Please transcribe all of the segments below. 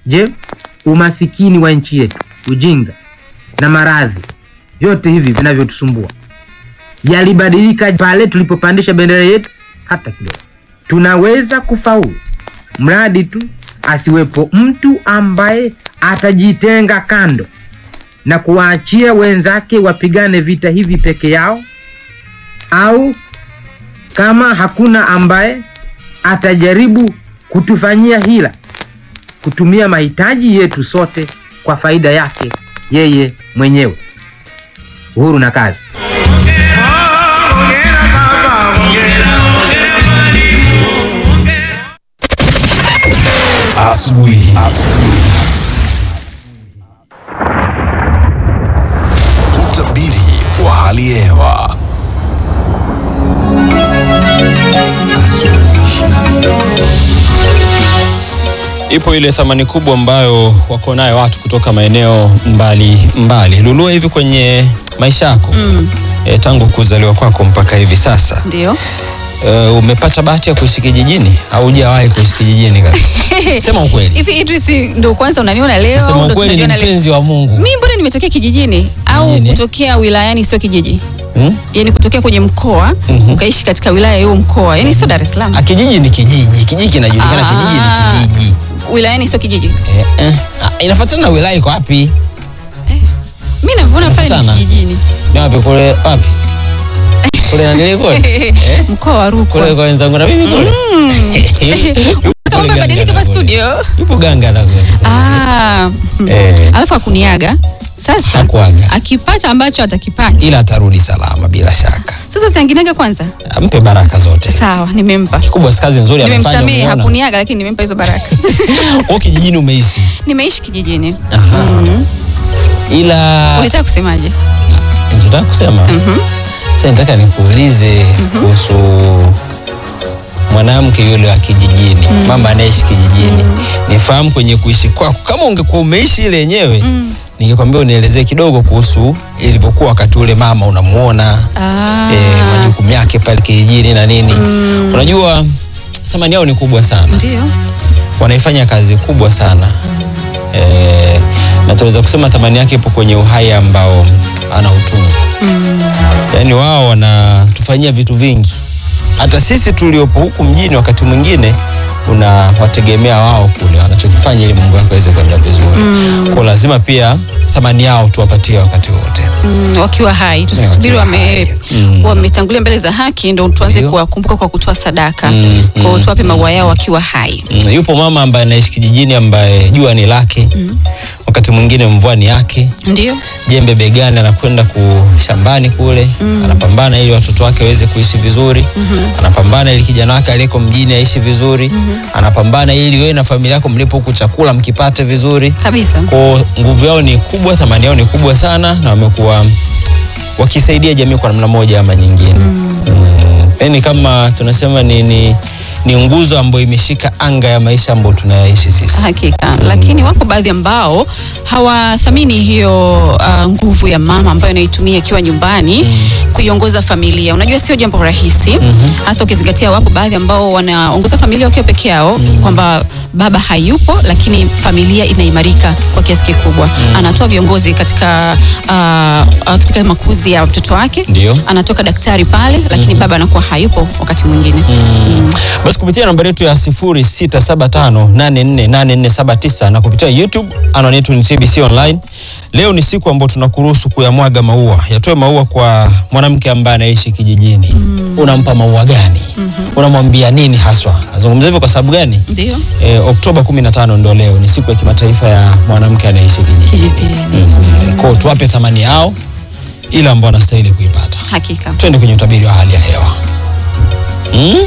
Je, umasikini wa nchi yetu, ujinga na maradhi, vyote hivi vinavyotusumbua yalibadilika pale tulipopandisha bendera yetu? Hata kidogo. Tunaweza kufaulu mradi tu asiwepo mtu ambaye atajitenga kando na kuwaachia wenzake wapigane vita hivi peke yao, au kama hakuna ambaye atajaribu kutufanyia hila, kutumia mahitaji yetu sote kwa faida yake yeye mwenyewe. Uhuru na kazi. Asubuhi. Utabiri wa hali ya hewa. Ipo ile thamani kubwa ambayo wako nayo watu kutoka maeneo mbali mbali. Lulua hivi kwenye maisha yako Mm, e, tangu kuzaliwa kwako mpaka hivi sasa ndio. e, umepata bahati ya kuishi kijijini au hujawahi kuishi kijijini kabisa? Sema ukweli. Hivi Idris ndo kwanza unaniona leo? Sema ndo ukweli, ni tunajiona leo? mpenzi wa Mungu. Mimi mbona nimetokea kijijini au Kijijini? kutokea wilayani sio kijiji? Hmm? Yaani kutokea kwenye mkoa Mhm. ukaishi katika wilaya ya huo mkoa. Yaani sio Dar es Salaam. Ah, kijiji ni kijiji, kijiji kinajulikana, Ah. kijiji ni kijiji. Wilayani sio kijiji. Eh, eh. Ah, inafuatana na wilaya iko wapi? Mimi navyoona pale ni Inafuatana. kijijini. Ni wapi kule wapi? Kule na nile kule? Eh? Mkoa wa Kule Rukwa. kwa wenzangu na mimi kule. Yupo Kama kule umebadilika Ganga hapa na kule. studio. Yupo ganga na kule. Ah. mm. Eh. Alafu akuniaga. Sasa Hakuaga. akipata ambacho atakipata. Ila atarudi salama bila shaka. Sasa sianginaga kwanza. Ampe baraka zote. Sawa, nimempa. Kikubwa si kazi nzuri amefanya. Nimemsamehe, umeona? hakuniaga lakini nimempa hizo baraka. Kwa kijijini umeishi. Nimeishi kijijini. Aha. Ila Ulitaka kusemaje? nataka kusema Mhm. sasa nataka nikuulize kuhusu mwanamke yule wa kijijini, mama anaishi kijijini. Nifahamu kwenye kuishi kwako, kama ungekuwa umeishi ile yenyewe ningekwambia unielezee kidogo kuhusu ilivyokuwa wakati ule mama unamuona Ah. eh, majukumu yake pale kijijini na nini. Unajua thamani yao ni kubwa sana, Ndio. wanaifanya kazi kubwa sana eh, na tunaweza kusema thamani yake ipo kwenye uhai ambao anautunza. Yaani wao wanatufanyia vitu vingi, hata sisi tuliopo huku mjini wakati mwingine unawategemea wao kule wanachokifanya ili mambo yako yaweze kwenda vizuri. Kwa lazima pia thamani yao tuwapatie wakati wote. Mm, wakiwa hai tusubiri wakiwa wame hai. Mm. wametangulia mbele za haki ndo tuanze Ndio. kuwakumbuka kwa kutoa sadaka Mm, kwa mm, tuwape maua yao wakiwa hai Mm, yupo mama ambaye anaishi kijijini ambaye jua ni lake, wakati mwingine mvua ni yake, ndio jembe begani, anakwenda kushambani kule anapambana ili watoto wake waweze kuishi vizuri anapambana ili kijana wake aliyeko mjini aishi vizuri anapambana ili wewe na familia yako mlipo huku chakula mkipate vizuri. kabisa Kwa nguvu yao ni kubwa, thamani yao ni kubwa sana, na wamekuwa wakisaidia jamii kwa namna moja ama nyingine. Mm. Yani kama tunasema ni, ni, ni nguzo ambayo imeshika anga ya maisha ambayo tunayaishi sisi. hakika lakini wako baadhi ambao hawathamini hiyo uh, nguvu ya mama ambayo anaitumia akiwa nyumbani kuiongoza familia unajua sio jambo rahisi hasa ukizingatia wapo baadhi ambao wanaongoza familia wakiwa peke yao kwamba baba hayupo lakini familia inaimarika kwa kiasi kikubwa anatoa viongozi katika uh, uh, katika makuzi ya mtoto wake Ndio. anatoka daktari pale lakini baba anakuwa hayupo wakati mwingine Mm. Basi kupitia nambari yetu ya 0675848479 na kupitia YouTube anwani yetu ni TBC Online. Leo ni siku ambayo tunakuruhusu kuyamwaga maua, yatoe maua kwa mwanamke ambaye anaishi kijijini. Unampa maua gani? Unamwambia nini haswa? Nazungumza hivyo kwa sababu gani? ndio E, Oktoba 15 ndio leo, ni siku ya kimataifa ya mwanamke anaishi kijijini. kijijini Mm. Kwa hiyo tuwape thamani yao ile ambao wanastahili kuipata. hakika Twende kwenye utabiri wa hali ya hewa. Mm?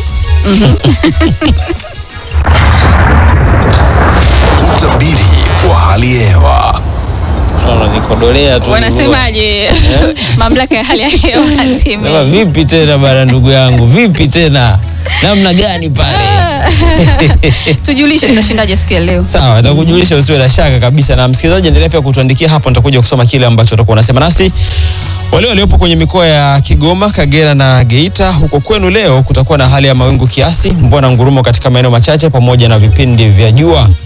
Utabiri wa hali ya hewa. Naona nikodolea tu. wanasemaje mamlaka ya hali ya hewa Sema timu vipi tena bana, ndugu yangu, vipi tena, namna gani pale? tujulishe tutashindaje siku ya leo Sawa, nitakujulisha usiwe na shaka kabisa. Na msikilizaji, endelea pia kutuandikia hapo, nitakuja kusoma kile ambacho utakuwa unasema nasi. Wale waliopo kwenye mikoa ya Kigoma, Kagera na Geita, huko kwenu leo kutakuwa na hali ya mawingu kiasi, mvua na ngurumo katika maeneo machache pamoja na vipindi vya jua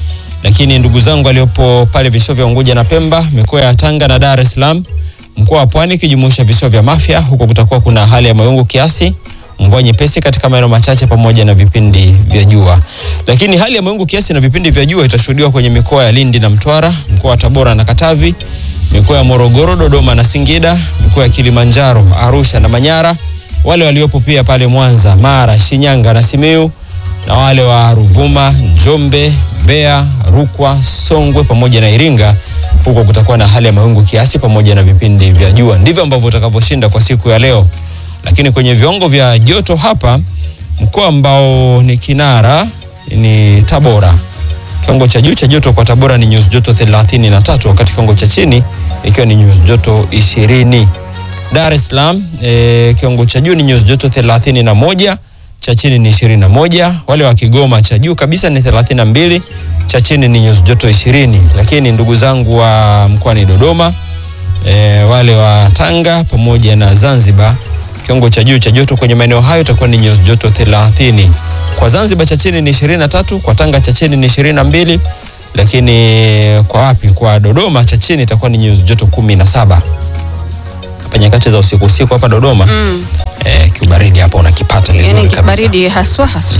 lakini ndugu zangu waliopo pale visiwa vya Unguja na Pemba, mikoa ya Tanga na Dar es Salaam, mkoa wa Pwani ikijumuisha visiwa vya Mafia, huko kutakuwa kuna hali ya mawingu kiasi, mvua nyepesi katika maeneo machache pamoja na vipindi vya jua. Lakini hali ya mawingu kiasi na vipindi vya jua itashuhudiwa kwenye mikoa ya Lindi na Mtwara, mkoa wa Tabora na Katavi, mikoa ya Morogoro, Dodoma na Singida, mikoa ya Kilimanjaro, Arusha na Manyara, wale waliopo pia pale Mwanza, Mara, Shinyanga na Simiyu na wale wa Ruvuma, Njombe, Mbeya, Rukwa, Songwe pamoja na Iringa, huko kutakuwa na hali ya mawingu kiasi pamoja na vipindi vya jua. Ndivyo ambavyo utakavyoshinda kwa siku ya leo. Lakini kwenye viwango vya joto hapa, mkoa ambao ni kinara ni Tabora. Kiwango cha juu cha joto kwa Tabora ni nyuzi joto 33 wakati kiwango cha chini ikiwa ni nyuzi joto 20. Dar es Salaam e, kiwango cha juu ni nyuzi joto 31 cha chini ni 21. Wale wa Kigoma cha juu kabisa ni 32, cha chini ni nyuzi joto 20. Lakini ndugu zangu wa mkoani Dodoma e, wale wa Tanga pamoja na Zanzibar kiwango cha juu cha joto kwenye maeneo hayo itakuwa ni nyuzi joto 30. Kwa Zanzibar cha chini ni 23, kwa Tanga cha chini ni 22, lakini kwa wapi? Kwa Dodoma cha chini itakuwa ni nyuzi joto 17. Hapa nyakati za usiku usiku hapa Dodoma Mm. eh, kiubaridi hapa unakipata vizuri Yani kabisa. kibaridi haswa haswa.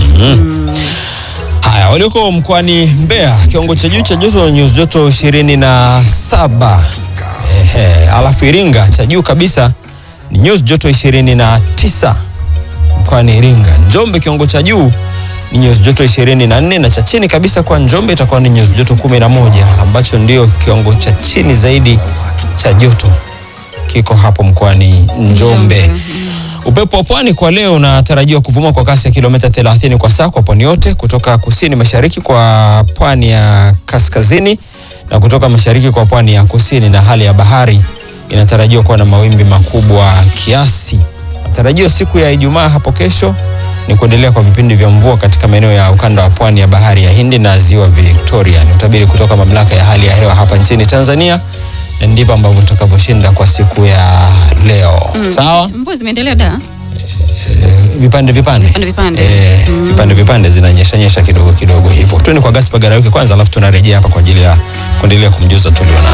Haya, walioko mkoani Mbeya kiwango cha juu cha joto nyuzi joto ishirini na saba. Ehe, alafu Iringa cha juu kabisa ni nyuzi joto ishirini na tisa mkoani Iringa. Njombe kiwango cha juu ni nyuzi joto ishirini na nne na cha chini kabisa kwa Njombe itakuwa ni nyuzi joto kumi na moja ambacho ndio kiwango cha chini zaidi cha joto kiko hapo mkoani Njombe. Upepo wa pwani kwa leo unatarajiwa kuvuma kwa kasi ya kilomita 30 kwa saa kwa pwani yote, kutoka kusini mashariki kwa pwani ya kaskazini na kutoka mashariki kwa pwani ya kusini, na hali ya bahari inatarajiwa kuwa na mawimbi makubwa kiasi. Matarajio siku ya Ijumaa hapo kesho ni kuendelea kwa vipindi vya mvua katika maeneo ya ukanda wa pwani ya bahari ya Hindi na ziwa Victoria. Ni utabiri kutoka mamlaka ya hali ya hewa hapa nchini Tanzania, na ndivyo ambavyo tutakavyoshinda kwa siku ya leo. Sawa? Mvua zimeendelea da. vipande vipande Vipande vipande. Eh, vipande vipande zinanyesha nyesha kidogo kidogo hivyo. Tuende kwa Gaspar Garauke kwanza, alafu tunarejea hapa kwa ajili ya kuendelea kumjuza tulio nayo.